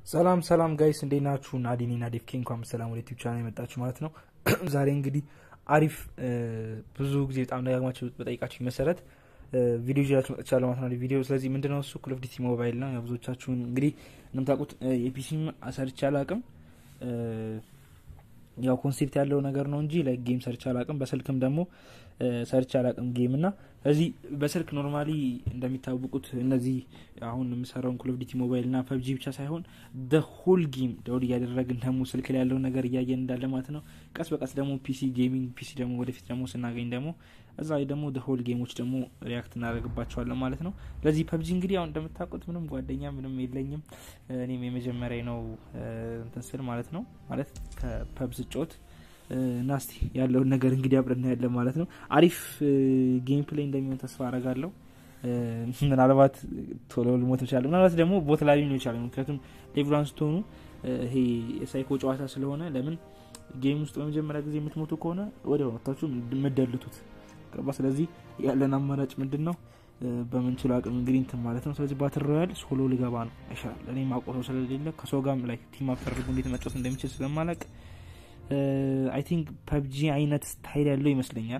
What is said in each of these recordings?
ሰላም ሰላም ጋይስ እንዴት ናችሁ? ናዲኒ ናዲፍ ኬ እንኳን በሰላም ወደ ዩቲዩብ ቻናል የመጣችሁ ማለት ነው። ዛሬ እንግዲህ አሪፍ ብዙ ጊዜ በጣም ደጋግማችሁ በጠይቃችሁ መሰረት ቪዲዮ ይዤላችሁ መጥቻለሁ ማለት ነው። ቪዲዮ ስለዚህ ምንድነው እሱ ኮል ኦፍ ዲቲ ሞባይል ነው። ብዙዎቻችሁን እንግዲህ እንደምታውቁት የፒሲም ሰርቼ አላቅም ያው ኮንሴፕት ያለው ነገር ነው እንጂ ላይ ጌም ሰርች አላቅም። በስልክም ደግሞ ሰርች አላቅም ጌም እና እዚህ በስልክ ኖርማሊ እንደሚታወቁት እነዚህ አሁን የምሰራውን ኮል ኦፍ ዲቲ ሞባይል እና ፐብጂ ብቻ ሳይሆን ደ ሆል ጌም ደውል እያደረግን ደግሞ ስልክ ላይ ያለውን ነገር እያየን እንዳለ ማለት ነው። ቀስ በቀስ ደግሞ ፒሲ ጌሚንግ ፒሲ ደግሞ ወደፊት ደግሞ ስናገኝ ደግሞ እዛ ላይ ደግሞ ደ ሆል ጌሞች ደግሞ ሪያክት እናደርግባቸዋለን ማለት ነው። ለዚህ ፐብጂ እንግዲህ አሁን እንደምታውቁት ምንም ጓደኛ ምንም የለኝም። እኔም የመጀመሪያ ነው እንትን ስል ማለት ነው ማለት ከፐብ ስጫወት እና እስቲ ያለውን ነገር እንግዲህ አብረን እናያለን ማለት ነው። አሪፍ ጌም ፕሌይ እንደሚሆን ተስፋ አረጋለሁ። ምናልባት ቶሎ ልሞት ይችላል፣ ምናልባት ደግሞ ቦት ላይ ሊሆን ይችላል። ምክንያቱም ሌቭላን ስትሆኑ ይሄ የሳይኮ ጨዋታ ስለሆነ ለምን ጌም ውስጥ በመጀመሪያ ጊዜ የምትሞቱ ከሆነ ወዲያው መታችሁ የምደልቱት ገባ። ስለዚህ ያለን አማራጭ ምንድን ነው? በምንችለው አቅም እንግዲህ እንትን ማለት ነው። ስለዚህ ባትል ሮያል ሶሎ ልገባ ነው ይሻላል። እኔ ማቆ ሰው ስለሌለ ከሰው ጋር ላይ ቲም አፕ ተደርጎ እንዴት መጫወት እንደሚችል ስለማላቅ አይ ቲንክ ፐብጂ አይነት ስታይል ያለው ይመስለኛል።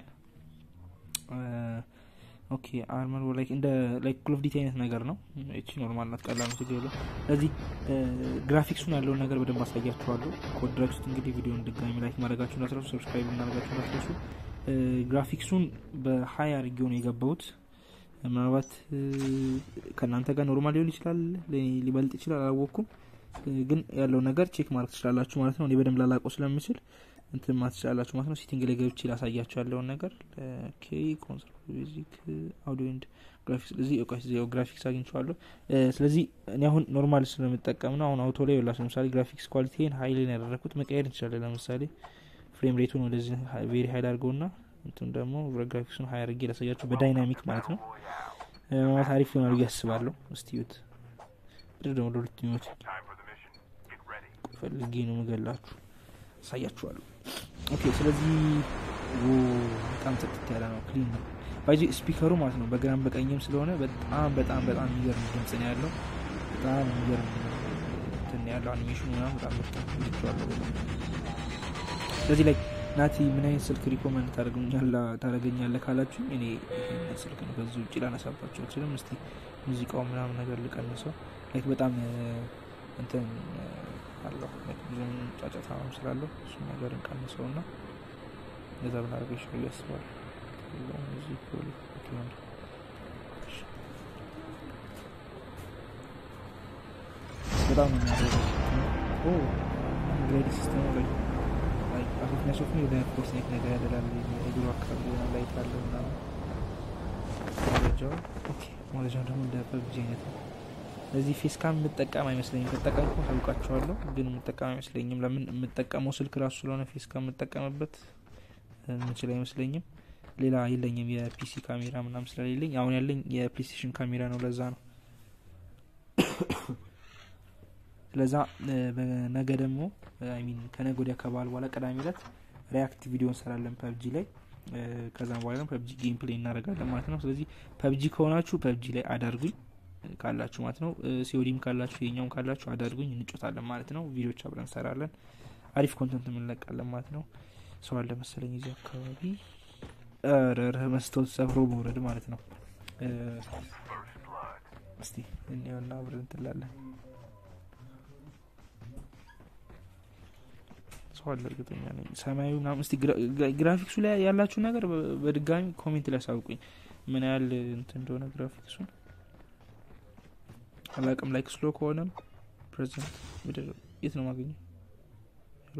ኦኬ አርመር ላይክ እንደ ላይክ ኮል ኦፍ ዲቲ አይነት ነገር ነው። እቺ ኖርማል ናት፣ ቀላል ነው፣ ችግር የለው። ስለዚህ ግራፊክሱን ያለውን ነገር በደንብ አሳያችኋለሁ። ኮድራክ ውስጥ እንግዲህ ቪዲዮን ድጋሚ ላይክ ማድረጋችሁ እንዳትረሱ፣ ሰብስክራይብ እናደርጋችሁ እንዳትረሱ። ግራፊክሱን በሀይ አድርጌው ነው የገባሁት። ምናልባት ከእናንተ ጋር ኖርማል ሊሆን ይችላል፣ ሊበልጥ ይችላል፣ አላወቅኩም። ግን ያለው ነገር ቼክ ማድረግ ትችላላችሁ ማለት ነው። እኔ በደንብ ላላቀው ስለምችል እንትን ማለት ትችላላችሁ ማለት ነው። ሴቲንግ ላይ ገብቼ ላሳያችሁ ያለውን ነገር ኦኬ። ኮንሶል ቤዚክ አውዲዮ ኤንድ ግራፊክስ ስለዚህ ግራፊክስ አግኝቼዋለሁ። ስለዚህ እኔ አሁን ኖርማል ስለምጠቀም ነው። አሁን አውቶ ላይ ላችሁ ለምሳሌ ግራፊክስ ኳሊቲን ሀይልን ያደረግኩት መቀየር እንችላለን። ለምሳሌ ፍሬም ሬቱን ወደዚህ ቬሪ ሀይል አድርገውና እንትን ደግሞ ግራፊክሱን ሀይ አድርጌ ላሳያችሁ በዳይናሚክ ማለት ነው። ማለት አሪፍ ይሆናል ብዬ አስባለሁ። እስቲ ዩት ብድር ደግሞ ለሁለት ሚሞች ፈልጌ ነው ምገላችሁ አሳያችኋለሁ። ኦኬ ስለዚህ በጣም ጽጥት ያለ ነው፣ ክሊን ነው። ባይዚ ስፒከሩ ማለት ነው በግራም በቀኝም ስለሆነ በጣም በጣም በጣም የሚገርም ድምጽ ነው ያለው። በጣም የሚገርም እንትን ያለው አኒሜሽኑ ምናምን በጣም ምርጥ ልችዋለሁ። ስለዚህ ላይ ናቲ ምን አይነት ስልክ ሪኮመንድ ታደረገኛለህ ካላችሁ እኔ ይህን ስልክ ነው። ከዚህ ውጭ ላነሳባቸው አልችልም። እስቲ ሙዚቃው ምናምን ነገር ልቀንሰው። ላይክ በጣም እንትን አለው ብዙም ጫጫታ ነው ስላለው እሱም ነገር እንቀንሰው ና እዛ ብናደርገው ይሻላል ያስባል። በጣም ነው የሚያደርገው ግሬድ ሲስተሙ ላይ አሶፍኛ ሶፍኒ ወደ ኮስኔት ነገር ያደላል። እግሩ አካባቢ የሆነ ላይት አለው ምናምን መረጃው መረጃው ደግሞ እንደ ፐብጂ አይነት ነው። እዚህ ፌስ ካም የምጠቀም አይመስለኝም። ተጠቀምኩ ታውቃቸዋለሁ፣ ግን የምጠቀም አይመስለኝም። ለምን የምጠቀመው ስልክ ራሱ ስለሆነ ፌስ ካም የምጠቀምበት የምችል አይመስለኝም። ሌላ የለኝም የፒሲ ካሜራ ምናምን ስለሌለኝ፣ አሁን ያለኝ የፕሌስቴሽን ካሜራ ነው። ለዛ ነው። ስለዛ በነገ ደግሞ ሚን ከነገ ወዲያ ከበዓል በኋላ ቅዳሜ ዕለት ሪያክት ቪዲዮ እንሰራለን ፐብጂ ላይ። ከዛም በኋላ ደግሞ ፐብጂ ጌም ፕሌይ እናደርጋለን ማለት ነው። ስለዚህ ፐብጂ ከሆናችሁ ፐብጂ ላይ አዳርጉኝ ካላችሁ ማለት ነው። ሲኦዲም ካላችሁ የኛውም ካላችሁ አዳርጉኝ፣ እንጮታለን ማለት ነው። ቪዲዮች አብረን እንሰራለን። አሪፍ ኮንተንት የምንለቃለን ማለት ነው። ሰው አለ መሰለኝ እዚህ አካባቢ ረረ መስታወት ሰብሮ መውረድ ማለት ነው። እስቲ እኔውና አብረን እንትላለን። ሰው አለ እርግጠኛ ነኝ። ሰማያዊ ምናምን እስቲ ግራፊክሱ ላይ ያላችሁ ነገር በድጋሚ ኮሜንት ላይ አሳውቁኝ፣ ምን ያህል እንትን እንደሆነ ግራፊክሱን አላቅም ላይክ ስሎ ከሆነም ፕሬዚደንት ምድር የት ነው ማገኘው? ሄሎ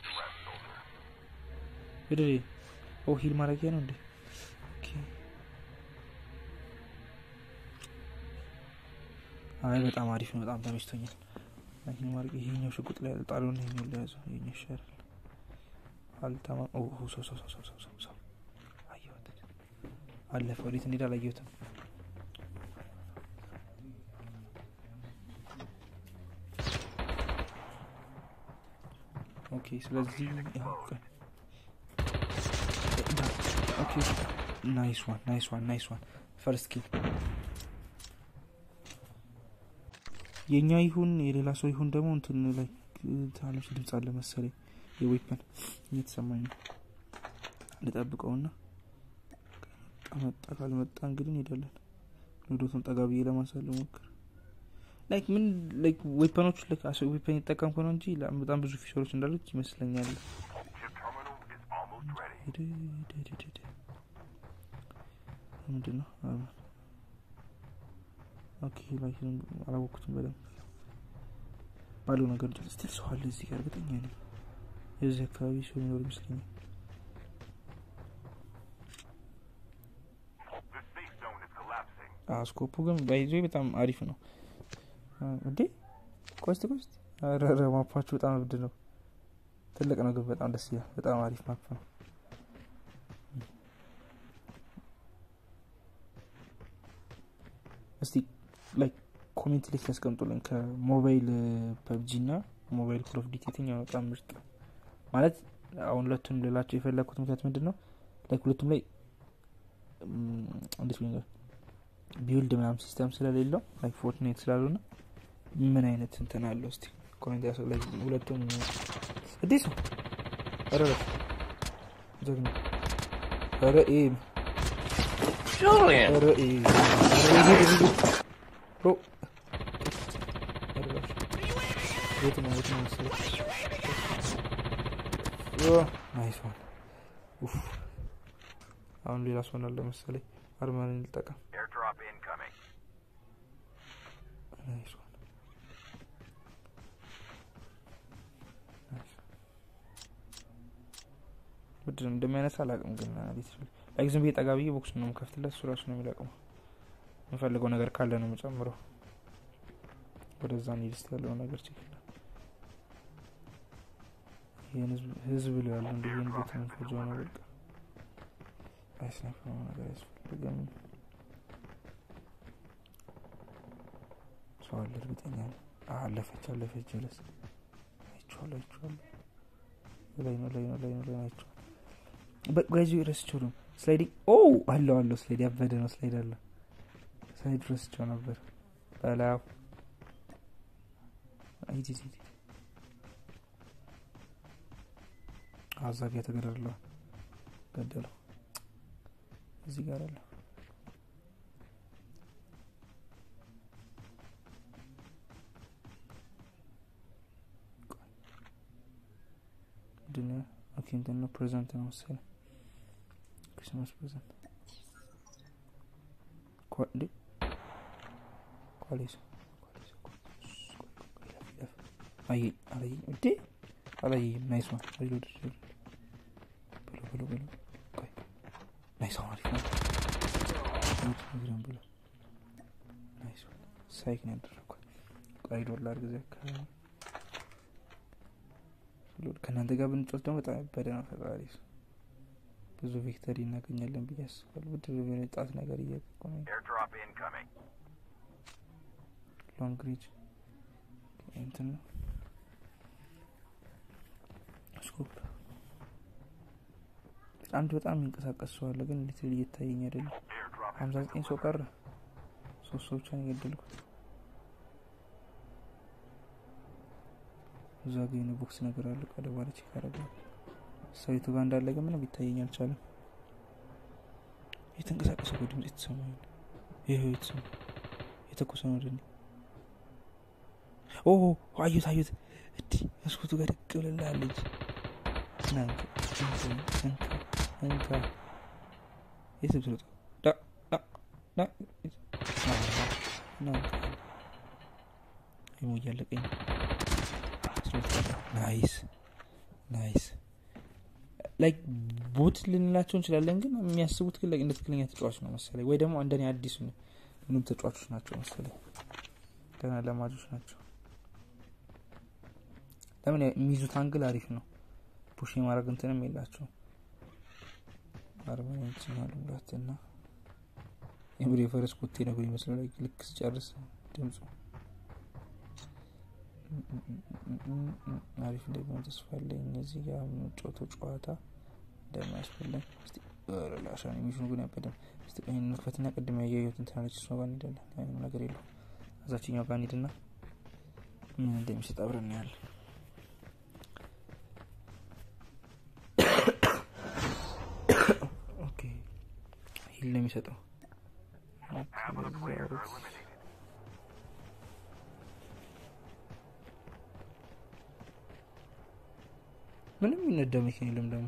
ምድር ኦ ሂል ማድረጊያ ነው እንዴ? አይ በጣም አሪፍ ነው። በጣም ተመችቶኛል። ይሄኛው ሽጉጥ ላይ ጣሉን፣ ይሄኛው ለያዘው ይሄኛው ይሻላል። አልተማ ሰው ሰው ሰው ሰው ሰው ሰው አየሁት። አለፈ። ወዴት እንሄድ አላየሁትም። ኦኬ ስለዚህ ኦኬ ናይስ ዋን ናይስ ዋን ናይስ ዋን ፈርስት ኪል የእኛ ይሁን የሌላ ሰው ይሁን ደግሞ እንትን ላይ ትናንሽ ድምፅ አለ መሰለኝ የዌፐን እየተሰማኝ ነው ልጠብቀውና መጣ ካልመጣ እንግዲህ እንሄዳለን ወዶቱን ጠጋ ብዬ ለማሳለ ሞክር ላይክ ምን ላይክ ዌፐኖች ላይክ አስ ዌፐን ይጠቀም ከሆነ እንጂ በጣም ብዙ ፊቸሮች እንዳሉት ይመስለኛል ምንድን ነው ኦኬ ላይ አላወቅኩትም በደንብ ባለው ነገር ስትል ሰው አለ እዚህ ጋር እርግጠኛ ነኝ የዚህ አካባቢ ሰው የሚኖር ይመስለኛል ስኮፑ ግን ባይዞ በጣም አሪፍ ነው እንዴ ቆስት ቆስት ረረ ማፓችሁ በጣም እብድ ነው ትልቅ ነው ግን በጣም ደስ ይላል በጣም አሪፍ ማፕ ነው እስቲ ላይክ ኮሜንት ላይ ሲያስቀምጡልን ከሞባይል ፐብጂ ና ሞባይል ኮል ኦፍ ዲቲ የትኛው በጣም ምርጥ ማለት አሁን ሁለቱን ልላቸው የፈለግኩት ምክንያት ምንድን ነው ላይክ ሁለቱም ላይ እንዴት ብኛል ቢውልድ ምናምን ሲስተም ስለሌለው ላይክ ፎርትናይት ስላልሆነ ምን አይነት እንትን አለው እስቲ ኮሜንት ያሰ ሁለቱም እንዴት ነው ረ ጀግና ረ ረ ብሮ የት ነው የት ነው መሰለኝ ናይስ ዋን አሁን ሌላ ሰው አለ መሰለኝ አርማን እንጠቀም ናይስ ዋን ምንድን ነው እንደሚያነሳ አላውቅም ግን ላይክ ዝም ብዬ ጠጋ ብዬ ቦክስ ነው የምከፍትለት እሱ ራሱ ነው የሚለቅመው የምፈልገው ነገር ካለ ነው የምጨምረው ወደዛ ኒድስት ያለው ነገር ችግር ይህን ህዝብ ላይ ያለ እንዲ ይህን ቤት መንፈጃ ነው በቃ አይስናፍ ነገር ያስፈልግም ሰው አለ እርግጠኛ ነው አለፈች አለፈች ጀለስ አይቼዋለሁ አይቼዋለሁ ላይ ነው ላይ ነው ላይ ነው ላይ ነው አይቼዋለሁ በጋይዙ ረስቸው ነው ስላይዲንግ ኦ አለው አለው ስላይድ ያበደ ነው ስላይድ አለው ሳይድ ረስቸው ነበር በላው አይዲ አዛጋ የተገደለው ገደለው እዚህ ጋር አለ ድነ ኦኬ እንትን ነው ፕሬዘንት ነው መሰለኝ ክሪስማስ ፕሬዘንት እንዴ ኳሌስ አየኝ አላየኝ እንዴ አላየኝም ናይስ ዋን ሪሎድ ብሎ ብሎ ብሎ ቆይ ናይስ ዋን አሪፍ ነው ነግረን ብሎ ናይስ ዋን ሳይክ ነው ያደረግኳል ቆይ ዶላር ጊዜ አካባቢ ከእናንተ ጋር ብንጮት ደግሞ በጣም ያበደ ነው ፈጣሪ ብዙ ቪክተሪ እናገኛለን ብዬ አስባለሁ ብድር የሆነ ጣት ነገር እያጠቁ ነው ሎንግ ሪጅ እንትን ነው ስኮፕ አንድ በጣም የሚንቀሳቀስ ሰው አለ ግን ሊትል እየታየኝ አይደለም ሀምሳ ዘጠኝ ሰው ቀረ ሶስት ሰው ብቻ ነው የገደልኩት እዛ ጋ የሆነ ቦክስ ነገር አለ ቀደ በኋላ ቼክ አደርጋለሁ ሰዊቱ ጋር እንዳለ ግን ምንም ሊታየኝ አልቻለም የተንቀሳቀሰ ድምጽ የተሰማኝ ይህ የተሰማ የተኮሰ ነው ወደ ኦ አዩት አዩት እዲ መስኮቱ ጋር ደቅ ብልላለች እንካ የትም ስሮጥ ይሞ እያለቀኝ ናይስ ናይስ ላይክ ቦት ልንላቸው እንችላለን ግን የሚያስቡት ግን እንደ ትክክለኛ ተጫዋች ነው መሰለኝ ወይ ደግሞ እንደኔ አዲስ ምንም ተጫዋቾች ናቸው መሰለኝ ገና ለማጆች ናቸው ለምን የሚይዙት አንግል አሪፍ ነው ፑሽ የማድረግ እንትንም የላቸው አርባዎችን አሉላት እና የምር የፈረስ ኮቴ ነገር ይመስላል ልክ ስጨርስ ድምፁ አሪፍ እንደሚሆን ተስፋ አለኝ እነዚህ ጋር የምንጫወተው ጨዋታ እንደሚያስፈልግ ላሻ የሚሽኑ ግን ያበደም ስ ቀኝ ንክፈትና ቅድም ያየሁት እንትናለች እሷ ጋር እንሄዳለን ምንም ነገር የለው እዛችኛው ጋር እንሂድና ምን እንደሚሰጥ አብረን እናያለን። ኦኬ ሂል ነው የሚሰጠው። ምንም ይነዳ መኪና የለም ደግሞ።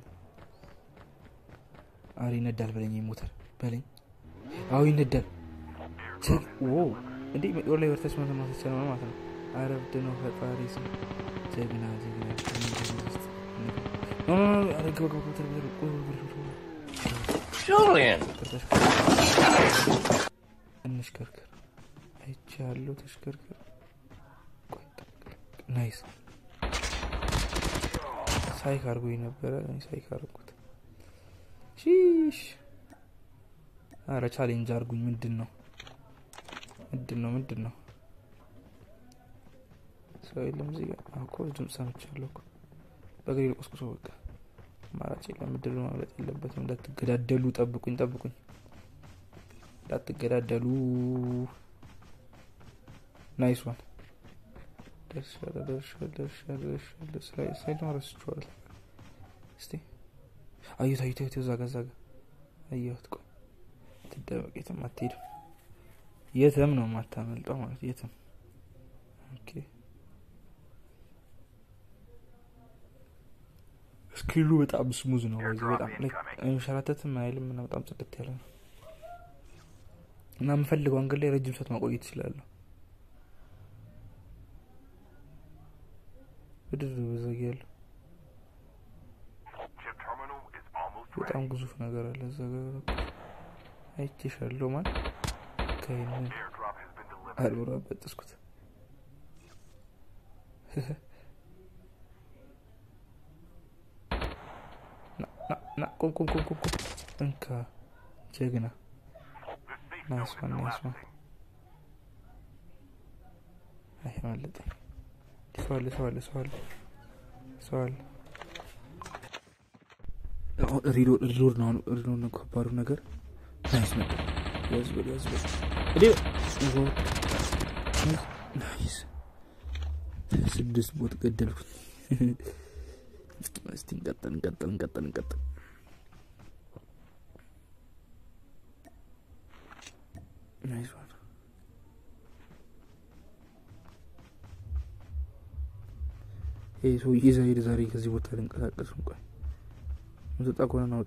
አረ ይነዳል በለኝ፣ ሞተር በለኝ። አዎ ይነዳል። ው እንዴ ወር ላይ ወርተስ መተ ማሰቻ ነው ማለት ነው። አረብድ ነው ፈጣሪ ስም ጀግና ጀግና እንሽከርከር አይቼ ያለው ተሽከርከር ናይስ ሳይክ አርጎኝ ነበረ ሳይክ አርጉት ሺሽ አረ ቻሌንጅ አርጉኝ ምንድን ነው ምንድን ነው ምንድን ነው ሰው የለም እዚህ ጋር እኮ ድምፅ ሰምቻለሁ እኮ በእግሬ ልቆስቁሶ በቃ አማራጭ የለም እድሉ ማምለጥ የለበትም እንዳትገዳደሉ ጠብቁኝ ጠብቁኝ እንዳትገዳደሉ ናይስ ዋን ደርሻለ ደርሻለ ደርሻለ ደርሻለ ስላይድ ረስቼዋለሁ እስቲ አየሁት አየሁት አየሁት እዛ ጋ እዛ ጋ አየሁት ቆይ ትደበቅ የትም አትሄድም የትም ነው የማታመልጠው ማለት የትም ኦኬ ስክሪኑ በጣም ስሙዝ ነው ወይ በጣም የሚንሸራተትም አይልም እና በጣም ጽድት ያለ ነው እና የምፈልገው አንገድ ላይ ረጅም ሰዓት ማቆየት ይችላለሁ ብድር በዘግ ያለው በጣም ግዙፍ ነገር አለ እዛ ጋር አይቼሻለሁ ማን ከይንን አልሞራ በጥስኩት ና ቁም ቁም ቁም ቁም ቁም እንካ ጀግና ናይስዋን ናይስዋን አይ ማለጠኝ ሰው አለ ሰው አለ ሰው አለ ሰው አለ ሪሎድ ነው ሪሎድ ነው ከባዱ ነገር ናይስ ነበር ያዝበል ያዝበል እዴ ናይስ ስድስት ቦት ገደልኩኝ እስቲ እንቀጥል እንቀጥል እንቀጥል እንቀጥል ናይስ ዋን ይህ ሰውዬ ዛሄድ ዛሬ ከዚህ ቦታ ልንቀሳቀስ እንኳን ምትወጣ ከሆነ ናውጣ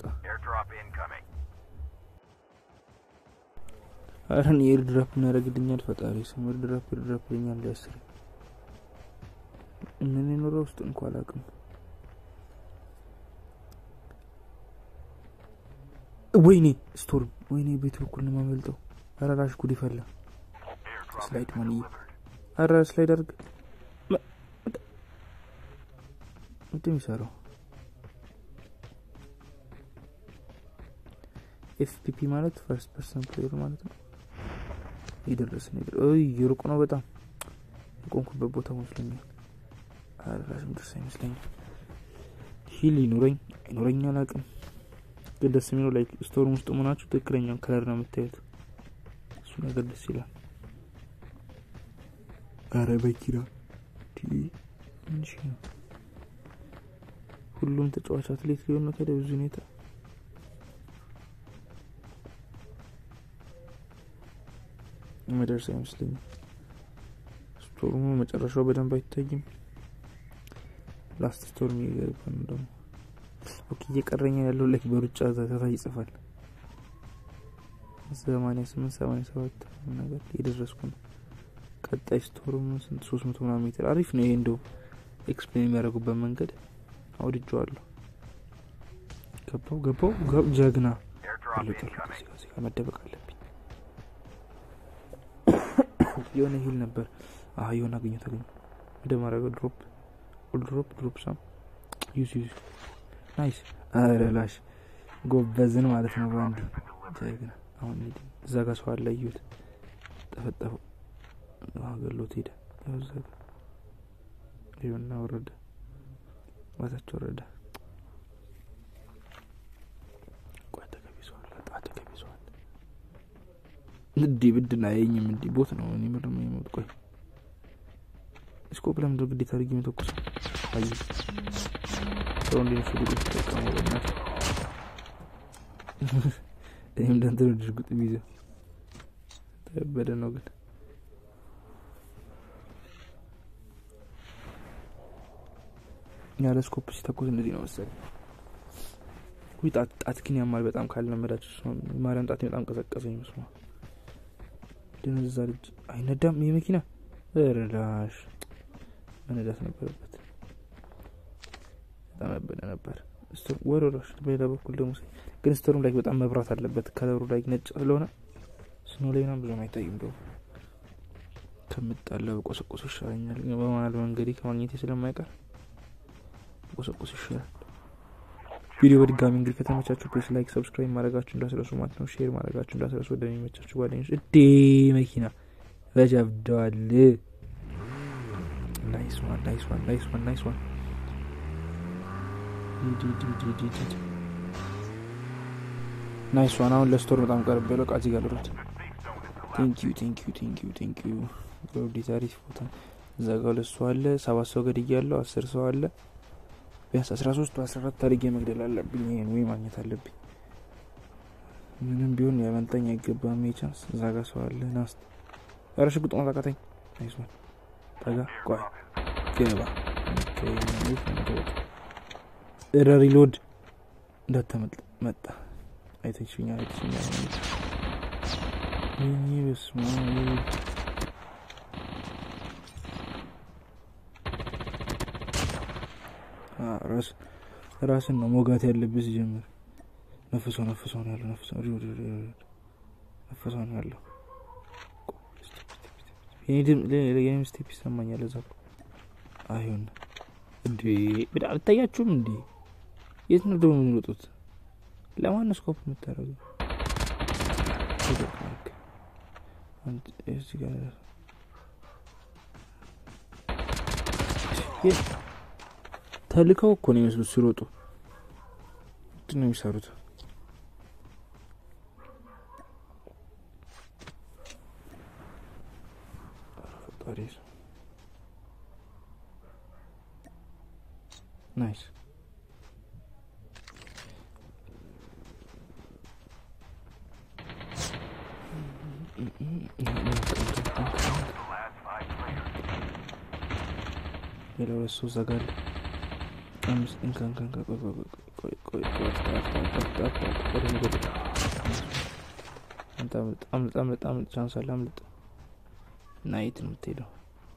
አረን የኤርድራፕ እናደረግልኛል ፈጣሪ ስም ኤርድራፕ ኤርድራፕ ልኛል ሊያስር ምን የኖረ ውስጥ እንኳ አላቅም ወይኔ ስቶርም ወይኔ ቤት በኩል ነው የማመልጠው አራራሽ ጉድ ይፈላ ስላይድ ማንዬ አራ ስላይድ አርግ ምንድን የሚሰራው ኤፍፒፒ ማለት ፈርስት ፐርሰን ፕሌየር ማለት ነው የደረሰ ነገር የሩቅ ነው በጣም የቆንኩበት ቦታ መስለኛል አራራሽም ደርስ አይመስለኛል ሂል ይኑረኝ አይኑረኝ አላቅም ግን ደስ የሚለው ላይ ስቶርም ውስጥ መሆናችሁ ትክክለኛውን ከለር ነው የምታዩት እሱ ነገር ደስ ይላል አረ በኪራ ምንሽ ነው ሁሉም ተጫዋች አትሌት ሊሆን ነው ታዲያ ብዙ ሁኔታ መደርስ አይመስለኝም ስቶርሙ መጨረሻው በደንብ አይታይም ላስት ስቶርም እየገባ ነው ደግሞ ኦኬ እየቀረኛ ያለው ላይክ በሩጫ ተከታይ ይጽፋል ሰማኒያ ስምንት ሰማኒያ ሰባት ነገር የደረስኩ ነው ቀጣይ ስቶርም ስንት ሶስት መቶ ምናምን ሜትር አሪፍ ነው ይሄ እንደው ኤክስፕሌን የሚያደርጉበት መንገድ አውድጀዋለሁ ገባው ገባው ጀግና ዚጋ መደበቅ አለብኝ የሆነ ሂል ነበር አህ የሆነ አገኘ ተገኘ ወደ ማድረገው ድሮፕ ድሮፕ ድሮፕ ሳም ዩዝ ዩዝ ናይስ አረላሽ ጎበዝን ማለት ነው በአንድ ጀግና አሁን ሄድ እዛ ጋር ሰው አለ እዩት ጠፈጠፈው ገሎት ሄደ እዛ ጋር ይሁና ወረደ ማታች ወረደ ቆይ ተገቢሰዋል በጣም ተገቢሰዋል እንዲ ብድና የኝም እንዲ ቦት ነው እኔ ምር የሞት ቆይ ስኮፕ ለምንድን ነው ግዴታ አድርጌ የሚተኩሰው? አይ ሰው እንዴት ነው ሽጉጥ የተጠቀመው? በእናትህ እኔም እንዳንተ ነው ሽጉጥ የሚይዘው። ተበደ ነው ግን ያለ ስኮፕ ሲተኩስ እንደዚህ ነው መሰለኝ። ውይ ጣት ጣት ግን ያማል በጣም ካልለመዳችሁ። እሷን ማርያም ጣቴ በጣም ቀዘቀዘኝ። መስማ ደነዛ ልጅ አይነዳም ይህ መኪና ረዳሽ መነዳት ነበረበት። በጣም ያበደ ነበር። ወረዳሽ በሌላ በኩል ደግሞ ግን ስተሩም ላይ በጣም መብራት አለበት። ከለሩ ላይ ነጭ ስለሆነ ስኖ ላይ ምናምን ብዙም አይታይም። ደሞ ከምጣላ በቆሰቆስ ይሻለኛል። በመሀል መንገዴ ከማግኘቴ ስለማይቀር ቆሰቆስ ይሻላል። ቪዲዮ በድጋሚ እንግዲህ ከተመቻችሁ ፕሌስ ላይክ፣ ሰብስክራይብ ማድረጋችሁ እንዳስረሱ ማለት ነው። ሼር ማድረጋችሁ እንዳስረሱ ወደሚመቻችሁ ጓደኞች። እዴ መኪና ረጃብደዋል። ናይስ ዋን ናይስ ዋን ናይስ ዋን ናይስ ዋን ናይስ ዋን። አሁን ለስቶር በጣም ቀርብ ያለው ቃዚ ጋር ልረት ቴንኪዩ ቴንኪዩ ቴንኪዩ ቴንኪዩ ዲት አሪፍ ቦታ እዛ ጋ ሁለት ሰው አለ። ሰባት ሰው ገድያለሁ። አስር ሰው አለ። ቢያንስ አስራ ሶስት አስራ አራት ታሪጌ መግደል አለብኝ። ይሄን ወይ ማግኘት አለብኝ። ምንም ቢሆን ያመልጠኝ አይገባም። ቻንስ እዛ ጋ ሰው አለ። ናስት ኧረ ሽጉጥ ማጣቃተኝ። ናይስ ዋን ጠጋ ቆይ ገባ እረ ሪሎድ እንዳተመልጥ መጣ። አይተሽኛል አይተሽኛል። ይህ በስመ አብ ራስን ነው ሞጋት ያለብህ ሲጀምር። ነፍሶ ነፍሶ ነው ያለው ነፍሶ ነፍሶ ነው ያለው። የኔም ስቴፕ ይሰማኛል። እዛ አይሆን እንዴ ብዳ አልታያችሁም እንዴ? የት ነው ደግሞ የሚወጡት? ለማን ስኮፕ የምታደርገው? ተልከው እኮ ነው የሚመስሉት ሲሮጡ። ምንድን ነው የሚሰሩት? ናይስ ሌላ ሁለት ሰው ዘጋለ። አምስት እንካን ካን ቆይ ቆይ ቆይ ቆይ አምልጥ አምልጥ አምልጥ አምልጥ ቻንስ አለ አምልጥ። ናይት ነው የምትሄደው።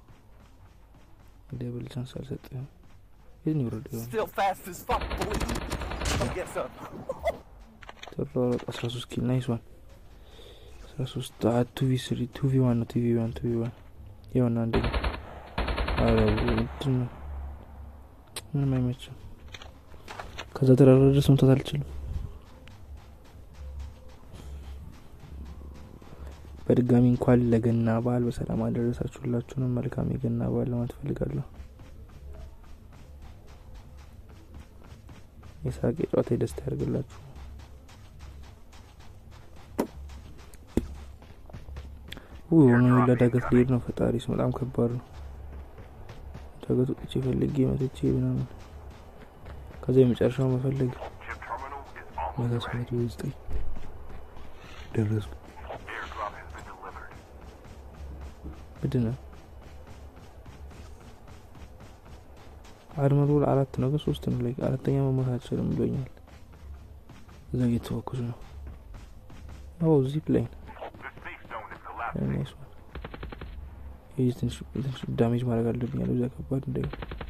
ደብል ቻንስ አልሰጠህም። የት ነው የወረደው? ተሯሯጥ አስራ ሶስት ኪል ናይስ ዋን አስራ ሶስት ቱ ቪ ስሪ ቱ ቪ ዋን ነው ቱ ቪ ዋን ቱ ቪ ዋን የሆነ አንድ ነው። አረ ምንድን ነው ምንም አይመችም። ከዛ ተራራ ድረስ መምታት አልችልም። በድጋሚ እንኳን ለገና በዓል በሰላም አደረሳችሁ። ሁላችሁንም መልካም የገና በዓል ለማለት ፈልጋለሁ። የሳቅ የጨዋታ የደስታ ያደርግላችሁ። ሆነ ሁላ ዳገት ሊሄድ ነው። ፈጣሪ ስም በጣም ከባድ ነው። ዳገት ወጥቼ ፈልጌ መጥቼ ምናምን ከዛ የመጨረሻው መፈለግ መቶ መቶ ዘጠኝ ደረስኩ። ምንድን ነው አድመሩ አራት ነው ግን ሶስት ነው ላይ አራተኛ መሞት አልችልም ብሎኛል። እዛ እየተወኩሱ ነው። አዎ ዚፕ ላይን ትንሽ ዳሜጅ ማድረግ አለብኝ ያለው እዚያ ከባድ እንደ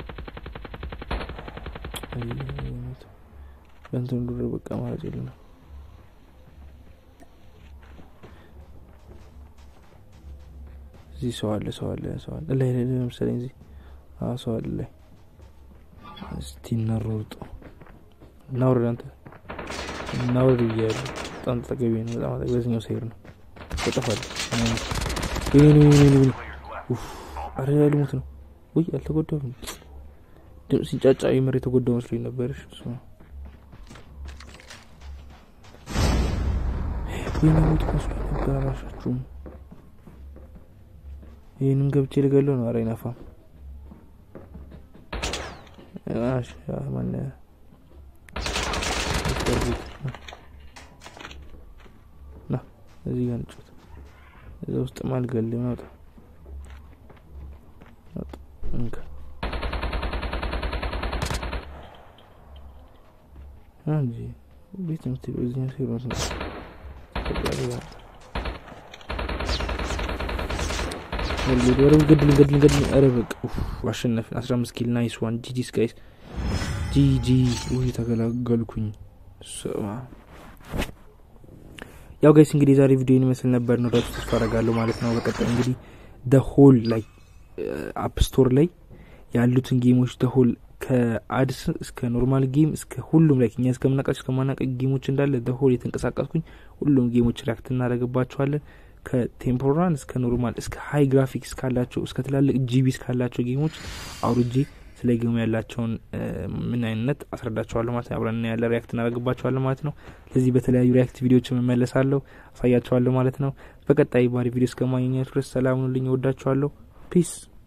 በንትን ዱር በቃ ማለት የለ ነው እዚህ ሰው አለ ሰው አለ ሰው አለ ላይ ላይ ለምሳሌ እዚህ ሰው አለ ላይ እስቲ እናሮርጦ እናውረድ አንተ እናውረድ ብያለሁ በጣም ተጠገቢ ነው በጣም አጠገቢ በዚህኛው ሰይር ነው ተጠፋል አረ ልሞት ነው ውይ አልተጎዳሁም ድምፅ ሲንጫጫ የምር የተጎዳው መስሎኝ ነበር እሱ ወይኔ ሞት መስሎኝ ነበር አላሻችሁም ይህንም ገብቼ ልገለው ነው አረ አይናፋም ማን ና እዚህ ጋር እንጫወት። እዛ ውስጥ ማልገል ናውጣ እንካ እንጂ ቤት የምትሄደው እዚህ ሴሮት ነው። ገድል ገድል ገድል ገድል። ኧረ በቃ አሸነፍን። አስራ አምስት ኪል ናይስ ዋን ጂጂ ስካይስ ጂጂ ውይ ተገላገልኩኝ። ያው ጋይስ እንግዲህ የዛሬ ቪዲዮ ይመስል ነበር ነው ዳችሁ ተስፋ አደርጋለሁ ማለት ነው። በቀጣይ እንግዲህ ደ ሆል ላይ አፕ ስቶር ላይ ያሉትን ጌሞች ደ ሆል ከአድስ እስከ ኖርማል ጌም እስከ ሁሉም ላይ እኛ እስከምናውቃቸው እስከማናውቅ ጌሞች እንዳለ ደ ሆል የተንቀሳቀስኩኝ ሁሉም ጌሞች ሪያክት እናደርግባቸዋለን። ከቴምፖራን እስከ ኖርማል እስከ ሀይ ግራፊክስ ካላቸው እስከ ትላልቅ ጂቢስ ካላቸው ጌሞች አውርጄ ስለ ጌሙ ያላቸውን ምን አይነት አስረዳቸዋለሁ ማለት ነው። አብረን ያለ ሪያክት እናደርግባቸዋለን ማለት ነው። ስለዚህ በተለያዩ ሪያክት ቪዲዮዎች መመለሳለሁ፣ አሳያቸዋለሁ ማለት ነው። በቀጣይ ባሪ ቪዲዮ እስከማግኘት ድረስ ሰላም ሁኑልኝ። እወዳቸዋለሁ። ፒስ